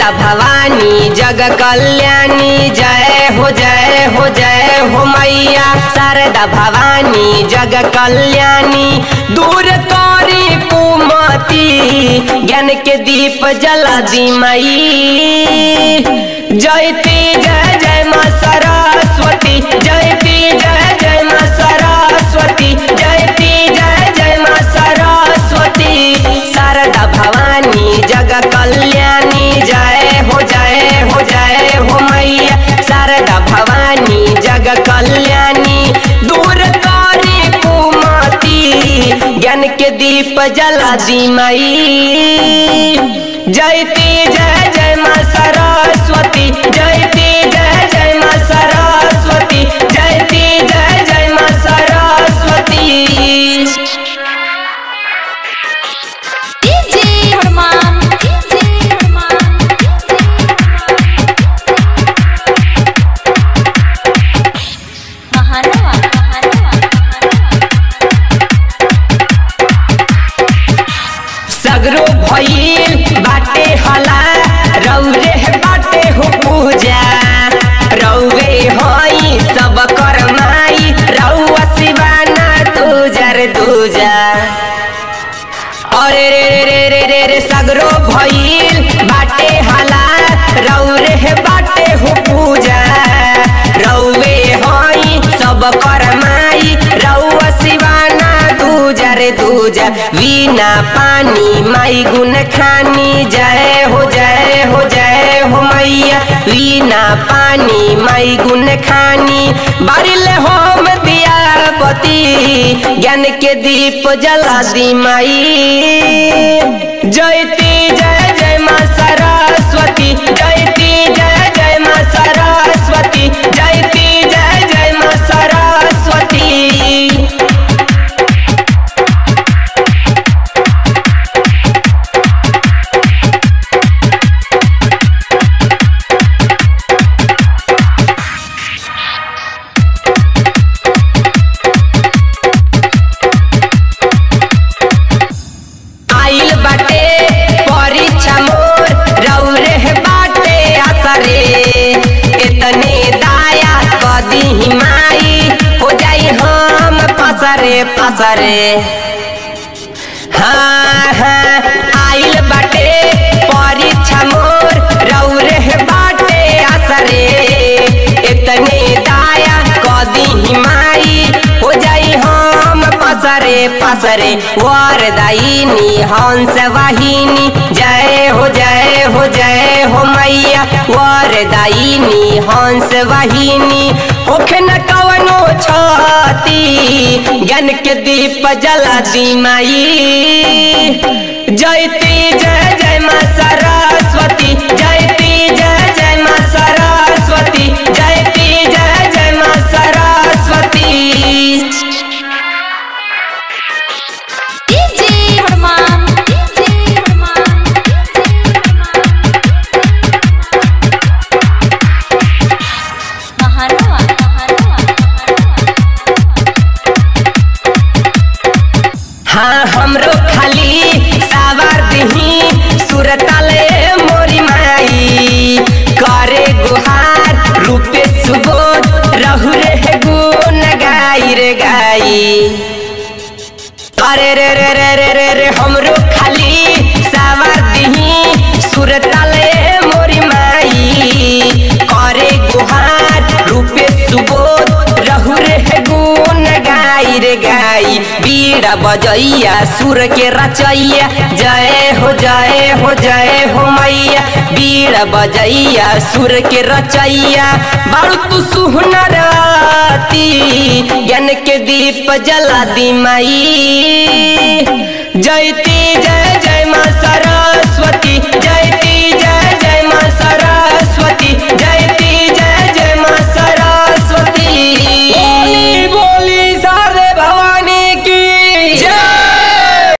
शारदा भवानी जग कल्याणी जय हो जय हो जय हो मैया शारदा भवानी जग कल्याणी दूर करी कुमति ज्ञान के दीप जला दी मई जयती जय जय माँ सरस्वती जयती जय जय माँ सरस्वती जयती जय जय माँ सरस्वती शारदा भवानी जग कल्याणी जय हो जय हो जय हो मैया शारदा भवानी जग कल्याणी दूर करी कुमति ज्ञान के दीप जला दी मई जयती जय जय माँ सरस्वती जयती जय जय माँ सरस्वती जयती जय जय माँ सरस्वती डीजे हनुमान डीजे हनुमान महानवा महानवा सगरो भइल बाटे हला रौरे बाटे हो पूजा रौवे हई सब करमाई रौआ शिवाना दूजर दूजा अरे रे रे रे रे रे रे सगरो भइल बाटे हला रौरे बाटे हो पूजा रौवे हई सब करमाई रौआ शिवाना दूजा रे दूजा वीना पानी माई गुन खानी जय हो जय हो जय हो मैया वीना पानी माई गुन खानी बारिल होम दिया पति ज्ञान के दीप जला दी माई जयती जय जय माँ सरस्वती जयती जय जय माँ सरस्वती जयती जय जय माँ सरस्वती आइल बाटे परीक्षा मोर रौरे बाटे असरे इतने दाया कदी माई हो जाई हम पसरे पसरे हाँ हाँ आइल बाटे परीक्षा मोर रौरे बाटे असरे इतने दाया कदी माई हो जाई हम पसरे पसरे वरदायिनी हंस वाहिनी जय हो जय हो जय हो मैया वरदायिनी हंस वाहिनी होखे न कवनो छती ज्ञान के दीप जला दी माई जयती जय जय माँ सरस्वती जयती जय जय माँ सरस्वती जयती जय जय माँ सरस्वती डीजे हनुमान डीजे हनुमान महानवा महानवा हाँ हमरो खाली सावर दही सुरताले मोरी माई करे गुहार रूपे सुबोध रहु रे गुन गाई रे गाई अरे रे रे रे रे रे रे हमरो खाली सावर दही सुरताले मोरी माई करे गुहार रूपे सुबोध रहु रे गुन गाई रे गाई बीड़ा बजैया सुर के रचैया जय हो जय हो जय हो मैया बीड़ा बजैया सुर के रचैया बाड़ू तू सुहनराती ज्ञान के दीप जला दी माई जयती जय जय माँ सरस्वती जय